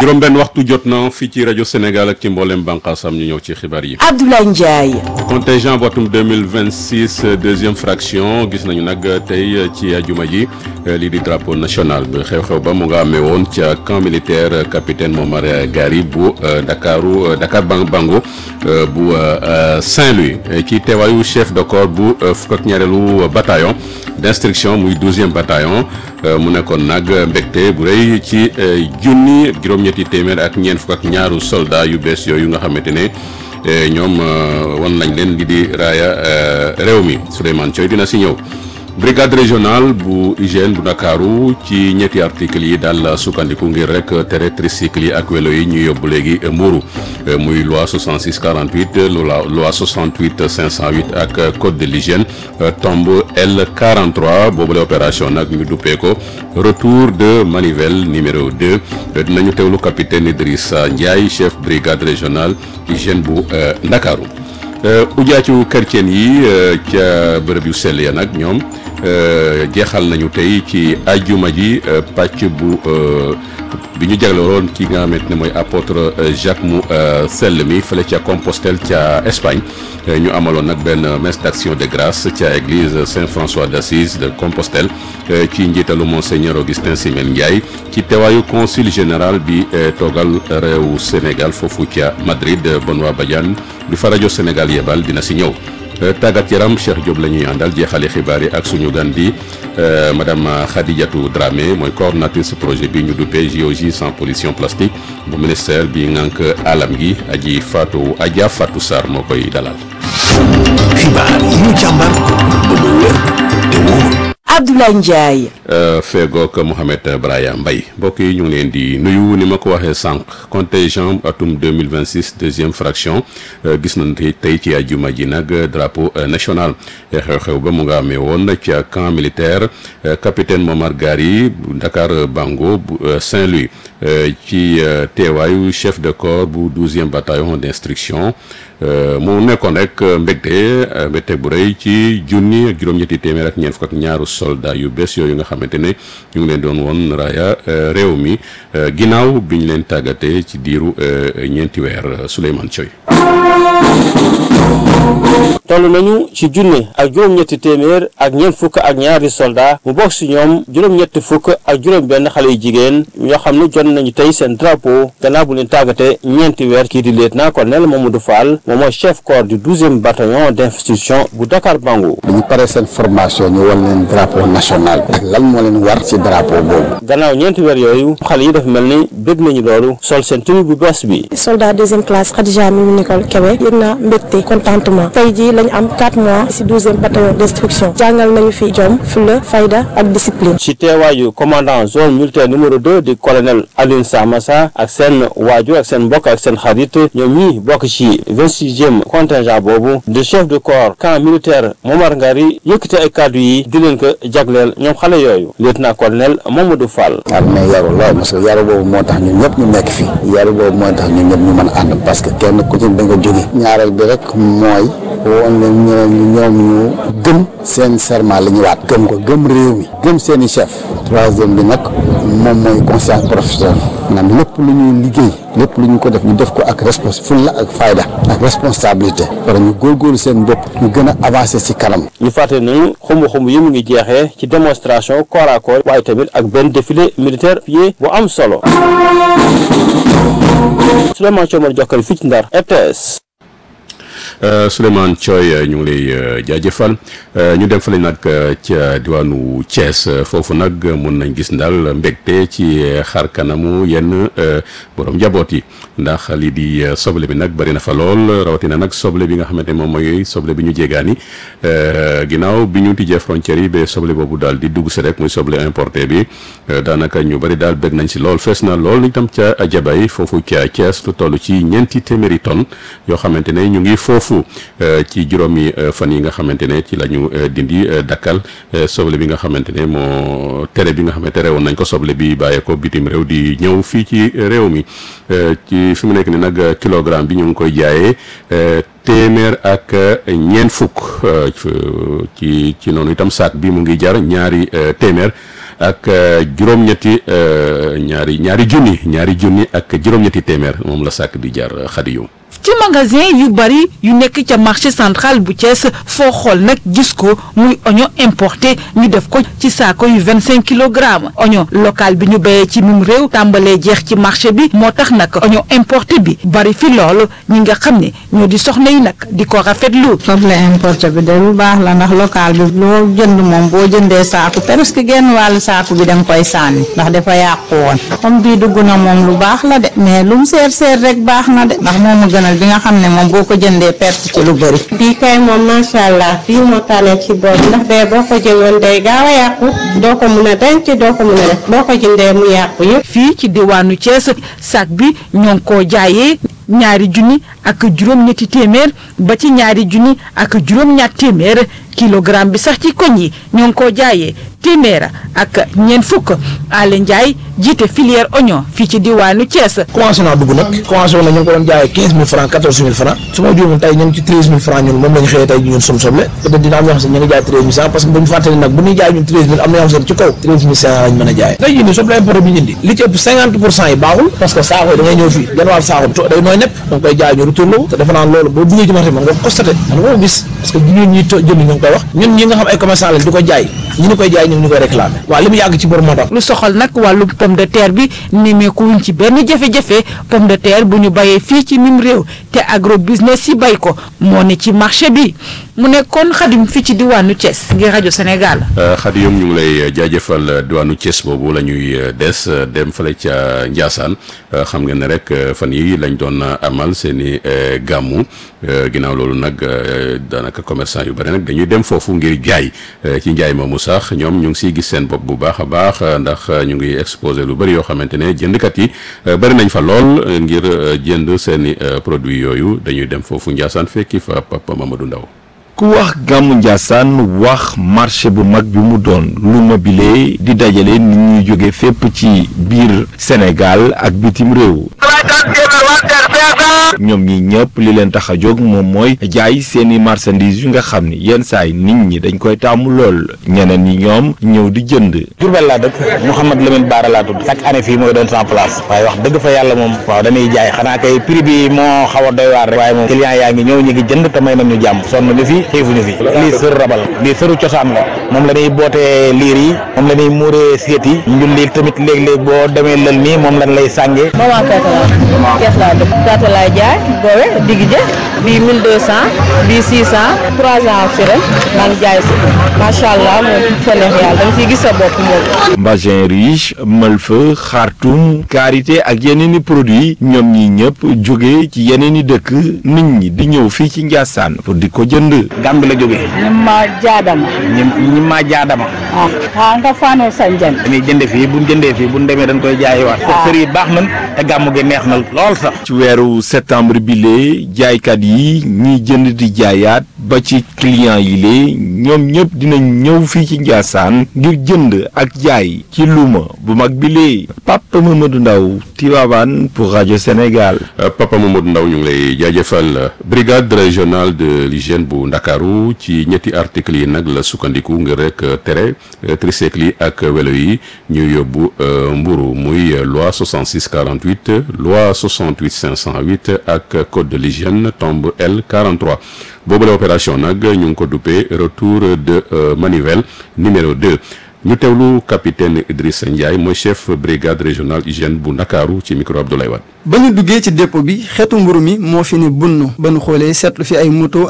juróom benn waxtu jot na fii ci rajo Sénégal ak ci mboolem bànqaasam ñu ñëw ci xibaar yi. Abdoulaye Ndiaye. contingent votum 2026 deuxième fraction gis nañu nag tey ci ajuma ji lii di drapeau national bi xew-xew ba mu nga amee woon ca camp militaire capitaine Momar Gari bu Dakaru Dakar Bang Bango bu Saint-Louis ci teewaayu chef de corps bu fukk ak ñaareelu bataillon d'instruction muy douzième bataillon mu nekkoon nag mbégte bu rëy ci junni juróom-ñetti téeméer ak ñeent fukk ak ñaaru soldat yu bees yooyu nga xamante ne ñoom wan nañ leen li di raaya réew mi Souleymane Thioy dina si ñëw brigade régionale bu hygiène bu Ndakaaru ci ñetti articles yi daal sukkandiku ngir rek tere tricycle yi ak welo yi ñu yóbbu léegi mbuuru muy loi 66 48 loi 68 508 ak code de l'hygiène tombe L 43 boobule opération nag ñu duppee ko retour de manivelle numéro 2 dinañu teewlu capitaine Idrissa Ndiaye chef brigade régionale hygiène bu Ndakaaru ujaacu chrétien yi ca bërëb yu sell ya nag ñoom jeexal nañu tey ci ajuma ji pàcc bu bi ñu jaglewoon ki nga xamante ne mooy apôtre Jacques mu sell mi fële ca Compostelle ca Espagne ñu amaloon nag benn messe d'action de grâce ca église Saint-François d'Assise de Compostelle ci njiitalu monseigneur Augustin Simen Ndiaye ci teewaayu consul général bi toogal réewu Sénégal foofu ca Madrid Benoît Badiane bi fa rajo Sénégal yebal dina si ñëw tàggat yaram Cheikh Diop la ñuy àndal jeexale xibaar yi ak suñu gan di madame Khadijatou Dramé mooy coordonnatrice projet bi ñu duppee JOJ sans pollution plastique bu ministère bi ngànk alam gi aji Fatou Adja Fatou Sarr moo koy dalal. xibaar yi ñu càmbar ba mu wér te wóor. Abdoulaye Ndiaye. feegook Mouhamed Braya Mbaye mbokk yi ñu ngi leen di nuyu ni ma ko waxee sànq contingent atum 2026 deuxième fraction gis nañ tey ci àjjuma ji nag drapeau national xew-xew ba mu nga amee woon ca camp militaire capitaine Momar Gari bu Dakar Bango bu Saint-Louis ci teewaayu chef de corps bu douzième bataillon d'instruction mu nekkoon rek mbégte mbégte bu rëy ci junni ak juróom-ñetti téeméer ak ñeent fukk ak ñaaru soldat yu bees yooyu nga xamante ne ñu ngi leen doon woon raaya réew mi ginnaaw bi ñu leen tàggatee ci diiru ñeenti weer Souleymane Thioy toll nañu ci junne ak juróom-ñetti téeméer ak ñeent fukk ak ñaari soldat mu bokk si ñoom juróom-ñetti fukk ak juróom-benn xale yu jigéen ñoo xam ne jot nañu tey seen drapeau gannaaw bu leen tàggatee ñeenti weer kii di lieutenant colonel Mamadou Fall moom mooy chef corps du douzième bataillon d'institution bu Dakar Bango. bu ñu paree seen formation ñu wan leen drapeau national ak lan moo leen war ci drapeau boobu. gannaaw ñeenti weer yooyu xale yi dafa mel ni bëgg nañu loolu sol seen tenue bu bees bi. soldat deuxième classe Khadija Mimi Nicole Kébé yëg naa mbégte contentement tey jii lañu am 4 mois ci douzième bataillon d'instruction jàngal nañu fi jom fulla fayda ak discipline. ci teewaayu commandant zone militaire numéro 2 di colonel Alioune Samassa ak seen waajur ak seen mbokk ak seen xarit ñoom ñii bokk ci 26e contingent boobu de chef de corps camp militaire Momar Ngari yëkkate ay kàddu yi di leen ko jagleel ñoom xale yooyu lieutenant colonel Mamadou Fall. armée yaru lool parce que yaru boobu moo tax ñun ñëpp ñu nekk fi yaru boobu moo tax ñun ñëpp ñu mën a ànd parce que kenn ku ci da nga jóge ñaareel bi rek mooy woon leen ñeneen ñoom ñu gëm seen serment la ñu waat gëm ko gëm réew mi gëm seen i chef troisième bi nag moom mooy conscience professionnelle maanaam lépp lu ñuy liggéey lépp lu ñu ko def ñu def ko ak respons fulla ak fayda ak responsabilité war ñu góorgóorlu seen bopp ñu gën a avancer ci kanam ñu fàtte nañu xumb xumb yi mu ngi jeexee ci démonstration corps à corps waaye tamit ak benn défilé militaire pied bu am solo Souleymane Thiomar Jokkal fii ci Ndar RTS Souleymane Thioy ñu ngi lay jaajëfal ñu dem fële nag ca diwaanu Thiès foofu nag mun nañ gis daal mbégte ci xar kanamu yenn borom njaboot yi ndax lii di soble bi nag bari na fa lool rawatina nag soble bi nga xamante ne moom mooy soble bi ñu jéegaani ginnaaw bi ñu tijjee frontières yi ba soble boobu daal di dugg si rek muy soble importé bi daanaka ñu bari daal bég nañ si lool fees na lool itam ca jabay foofu ca Thiès lu toll ci ñeenti téeméeri tonnes yoo xamante ne ñu ngi foofu ci juróomi fan yi nga xamante ne ci la ñu dindi dakkal soble bi nga xamante ne moo tere bi nga xam ne tere woon nañ ko soble bi bàyyee ko bitim réew di ñëw fii ci réew mi ci fi mu nekk ni nag kilogramme bi ñu ngi koy jaayee téeméer ak ñeent fukk ci ci noonu itam saak bi mu ngi jar ñaari téeméer ak juróom-ñetti ñaari ñaari junni ñaari junni ak juróom-ñetti téeméer moom la sàkk di jar xadi yu ci magasin yu bari yu nekk ca marché central bu Thiès foo xool nag gis ko muy oignon importé ñu def ko ci saako yu vingt cinq kilogrammes oignon local bi ñu béyee ci mim réew tàmbalee jeex ci marché bi moo tax nag oignon importé bi bari fi loolu ñi nga xam ne ñoo di soxna yi nag di ko rafetlu. soble importé bi de lu baax la ndax local bi loo jënd moom boo jëndee saako presque genn wàllu saako bi da nga koy sànni ndax dafa yàqu woon comme bii dugg na moom lu baax la de mais lu mu seer seer rek baax na de ndax moomu gënal bi nga xam ne moom boo ko jëndee perte ci lu bëri. bii kay moom macha allah bii moo tànnee ci boobu ndax bee boo ko jëloon day gaaw a yàqu doo ko mun a denc doo ko mun a def boo ko jëndee mu yàqu yëpp. fii ci diwaanu Thiès sac bi ñoo ngi koo jaayee ñaari junni ak juróom-ñetti téeméer ba ci ñaari junni ak juróom-ñaat téeméer kilogramme bi sax ci koñ yi ñoo ngi koo jaayee téeméer ak ñeent fukk Alé Ndiaye jiite filière oignon fii ci diwaanu Thiès. commencé naa dugg nag commencé woon na ñu ngi ko doon jaayee quinze mille francs quatorze mille francs su ma juumee tey ñu ngi ci treize mille francs ñun moom la ñu xëyee tey ñun suñu soble peut-être dina am ñoo xam ne ñu ngi jaay treize mille cent parce que bu ñu fàttali nag bu ñuy jaay ñun treize mille am na ñoo xam ne ci kaw treize mille cinq lañ mën a jaayee tey jii nii soble importé bi ñu indi li ci ëpp cinquante pour cent yi baaxul parce que saako yi da ngay ñëw fii genn wàll saako bi day nooy nepp da nga koy jaay ñu retourné wu te defe naa loolu boo duggee ci marché man nga ko constaté man nga ko gis parce que ñun ñi jënd ñu ngi koy wax ñun ñi nga xam ay commerçant lañ di ko jaay ñi ñu koy jaay ñu ngi ñu koy réclamé waaw li mu yàgg ci bor moo tax lu soxal nag wàllu pomme de terre bi nimeeku wuñ ci benn jafe-jafe pomme de terre bu ñu bayee fii ci mim réew te agro business yi bay ko moo ne ci marché bi mu nekkoon xadim fii ci diwaanu Thiès ngir rajo Sénégal. xadi yom ñu ngi lay jaajëfal diwaanu Thiès boobu la ñuy des dem fale ca Ndiassane xam nga ne rek fan yi lañ doon amal seen i gàmmu ginnaaw loolu nag daanaka commerçant yu bëri nag dañuy dem foofu ngir jaay ci njaay moomu sax ñoom ñu ngi siy gis seen bopp bu baax a baax ndax ñu ngi exposé lu bëri yoo xamante ne jëndkat yi bëri nañ fa lool ngir jënd seen i produits yooyu dañuy dem foofu Ndiassane fekki fa Papa Mamadou Ndaw ku wax gàmmu Ndiassane wax marché bu mag bi mu doon lu mobile di dajale nit ñuy jóge fépp ci biir Sénégal ak bitim réew ñoom ñi ñëpp li leen tax a jóg moom mooy jaay seeni marchandises yu nga xam ni yenn saay nit ñi dañ koy taamu lool ñeneen ñi ñoom ñëw di jënd Jurbel laa dëkk Mouhamad Lamine Baara laa tudd chaque année fii mooy doon sans place waaye wax dëgg fa yàlla moom waaw dañuy jaay xanaa kay prix bi moo xaw a doy waar rek waaye moom client yaa ngi ñëw ñu ngi jënd te may nañ ñu jàmm sonn ñu fi xiifuñu fi lii sër rabal lii sëru cosaan la moom la ñuy bootee liir yi moom la ñuy muuree seet yi njul lii tamit léeg-léeg boo demee lël nii moom lañ lay sàngee maman Keita la Kees laa dëkk Keita laay jaay boowe digg jë bii 1200 bii 600 3 ans si ren maa ngi jaay si macha allah moom fa neex yàlla da nga ciy gis sa bopp moom. Mbagin riche Malfa xartum karité ak yeneen i produits ñoom ñi ñëpp jóge ci yeneen i dëkk nit ñi di ñëw fii ci Ndiassane pour di ko jënd. Gàmbi la jógee. ñi ma jaadama. ñi ñi ma jaadama. ah ah nga faanoo sanjan. dañuy jënd fii bu ñu jëndee fii bu ñu demee dañ koy jaayiwaat. te kër yi baax nañ te gàmmu gi neex na lool sax. ci weeru septembre bi lee jaaykat yi ñiy jënd di jaayaat ba ci client yi lee ñoom ñëpp dinañ ñëw fii ci Ndiassane ngir jënd ak jaay ci luuma bu mag bi lee Papa Mamadou Ndaw Tivaouane pour rajo Sénégal. Papa Mamadou Ndaw ñu ngi lay jaajëfal brigade régionale de l'hygiène bu Ndakaaru ci ñetti articles yi nag la sukkandiku ngir rek tere tricycle yi ak welo yi ñu yóbbu mburu muy loi 66 48 loi 68 508 ak code de l'hygiène tombe L 43 boobu la opération nag ñu ngi ko duppee retour de manivelle numéro 2 ñu teewlu capitaine Idrissa Ndiaye mooy chef brigade régionale hygiène bu Ndakaaru ci micro Abdoulaye Wade ba ñu duggee ci dépôt bi xeetu mburu mi moo fi ne bunn ba nu xoolee seetlu fi ay moto